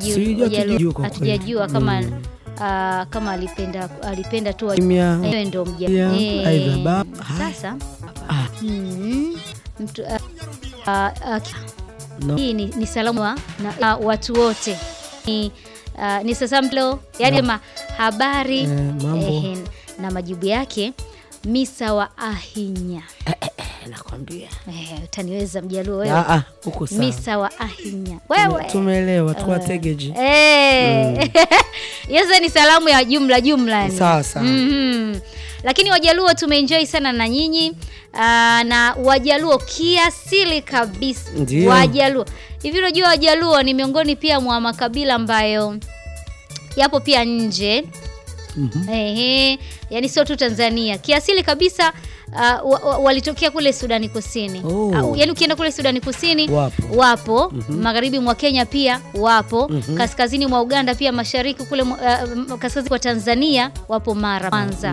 hatujui Sijui, Wajaluo. hatujui kwa kweli. hatujajua kama Mm. ah, kama alipenda alipenda tu wa- Kimya. yeye ndo mja Yeah, Eh, aidha baba. Hai. sasa Ah, mm, mtu ah, ah, ah, no. hii ni, ni salamu wa na, ah, watu wote ni, ah, ni sasa mlo yani ma habari Eh, mambo. ehe, na majibu yake misa wa ahinya Eh, nakwambia eh, utaniweza mjaluo wewe Ah, ah, uko sawa misa wa ahinya wewe tumeelewa tuwategeji Eh. Hizo ni salamu ya jumla jumla yani. Sawa, sawa. Mhm. Lakini Wajaluo tumeenjoy sana na nyinyi Aa, na Wajaluo kiasili kabisa. Ndio. Wajaluo hivi, unajua Wajaluo ni miongoni pia mwa makabila ambayo yapo pia nje Mhm. Ehe, yani sio tu Tanzania, kiasili kabisa uh, wa, wa, walitokea kule Sudani Kusini. Oh. Uh, yani ukienda kule Sudani Kusini Wapo. wapo magharibi mwa Kenya pia wapo Mhm. kaskazini mwa Uganda pia mashariki kule mwa- uh, kaskazini kwa Tanzania wapo Mara Mwanza